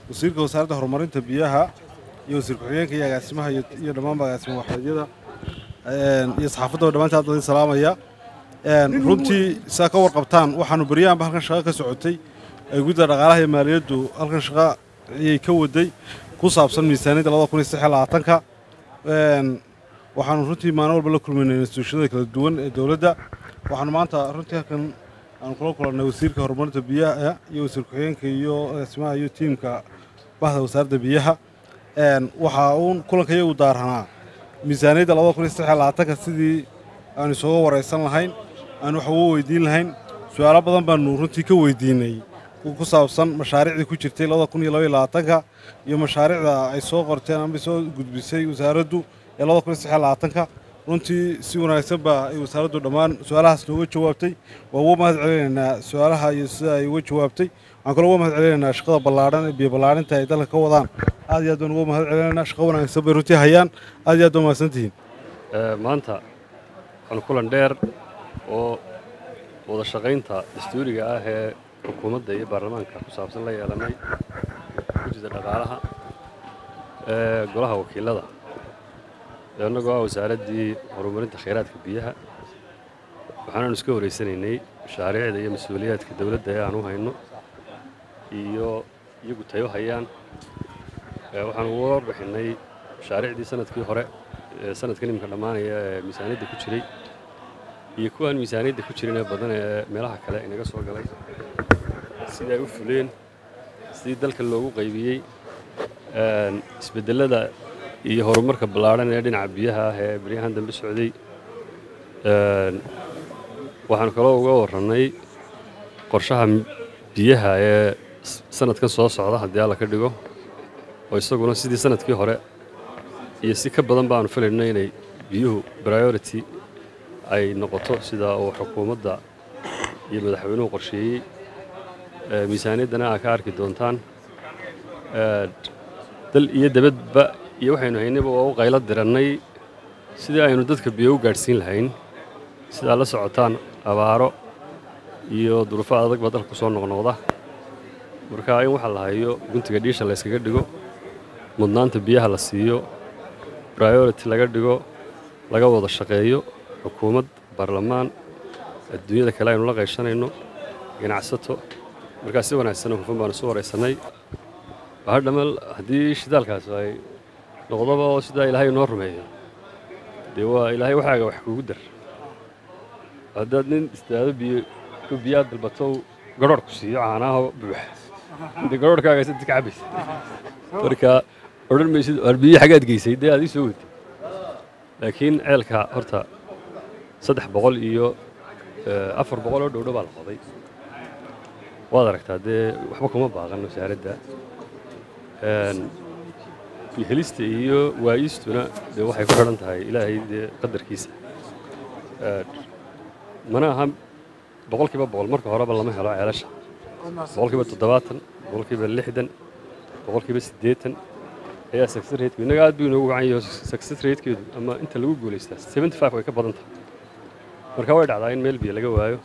wasiirka wasaaradda horumarinta biyaha iyo wasiir ku-xigeenka iyo agaasimaha iyo dhammaanba agaasima waxeedyada iyo saxaafaddaba dhammaantii aad idin salaamaya runtii saa ka warqabtaan waxaanu beryahanba halkan shaqo ka socotay ay gudda dhaqaalaha iyo maaliyaddu halkan shaqo ayay ka waday ku saabsan miisaaniyadda labada kun iyo saddex iyo labaatanka waxaanu runtii maalin walba la kulmaynay instituushiyada kala duwan ee dowladda waxaanu maanta runtii halkan aanu kula kulannay wasiirka horumarinta biyaha iyo wasiir ku-xigeenka iyo agaasimaha iyo tiimka bahda wasaaradda biyaha waxaa uun kulanka iyagu daaranaa miisaaniyadda labada kun iyo saddex iyo labaatanka sidii aanu isooga waraysan lahayn aanu wax uga weydiin lahayn su-aalo badan baanu runtii ka weydiinay ku saabsan mashaariicdii ku jirtay labada kun iyo laba iyo labaatanka iyo mashaariicda ay soo qorteen ama soo gudbisay wasaaraddu ee labada kun iyo saddex iyo labaatanka runtii si wanaagsan baa ay wasaaraddu dhammaan su-aalahaas nooga jawaabtay waa uga mahad celinaynaa su-aalaha iyo sida ay uga jawaabtay waxaan kaloo uga mahad celinaynaa shaqada ballaadhan ee biyo ballaarinta ay dalka ka wadaan aad iyo aad baan uga mahad celinaynaa shaqo wanaagsan bay runtii hayaan aad iyo aad baa mahadsantihiin maanta waxaanu kulan dheer oo wada shaqaynta dastuuriga ah ee xukuumadda iyo baarlamaanka ku saabsan la yeelanay gudida dhaqaalaha ee golaha wakiilada annagoo ah wasaaraddii horumarinta khayraadka biyaha waxaanaanu iska horeysanaynay mashaariicda iyo mas-uuliyaadka dowladda ee aan u hayno iyo iyagu tayo hayaan waxaanu uga warbixinnay mashaariicdii sanadkii hore ee sanadkan iminka dhammaanaya ee miisaaniyadda ku jiray iyo kuwaan miisaaniyadda ku jirin ee badan ee meelaha kale inaga soo galay sida ay u fuleen sidii dalka loogu qaybiyey isbeddellada iyo horumarka ballaadhan ee dhinaca biyaha ah ee beryahan dambe socday waxaanu kaloo uga warrannay qorshaha biyaha ee sanadkan soo socda haddii alla ka dhigo oo isaguna sidii sanadkii hore iyo si ka badan baanu filayno inay biyuhu priority ay noqoto sida uu xukuumadda iyo madaxweynuhu qorsheeyey miisaaniyaddana aa ka arki doontaan dal iyo debadba iyo waxaynu haynayba waa u qaylo dirannay sidii aynu dadka biyo u gaadhsiin lahayn sidaa la socotaan abaaro iyo duruufo adag baa dalka ku soo noqnoqda marka in waxa la hayo guntiga dhiisha la yskaga dhigo mudnaanta biyaha la siiyo priority laga dhigo laga wada shaqeeyo xukuumad baarlamaan adduunyada kale aynu la qayshanayno ganacsato markaa si wanaagsan hufan baanu isu waraysannay bahadhamal haddii shidaalkaas ay noqdoba oo sidaa ilaahay inoo rumeeyo dee waa ilaahay waxaaga wax kugu dar haddaad nin istaado biyo biyaad dalbato garhoor ku siiyo caanaha buux dee garhoorkaaga sadid ka cabaysa marka odhan maysid waar biyo xagaad geysay dee aad ii soo weytay laakiin ceelka horta saddex boqol iyo afar boqol oo dhowdho baa la qoday waad aragtaa dee waxba kuma baaqan wasaaradda helista iyo waayistuna dee waxay ku xidhan tahay ilaahay dee qadarkiisa mana aha boqolkiiba boqol marka horeba lama helo ceelasha boqolkiiba toddobaatan boqolkiiba lixdan boqolkiiba siddeetan ayaa success rateku innaga aad buu inoogu wacan yahay success ratekeedu ama inta lagu guulaystaa seventy five way ka badan tahay marka way dhacdaa in meel biyo laga waayo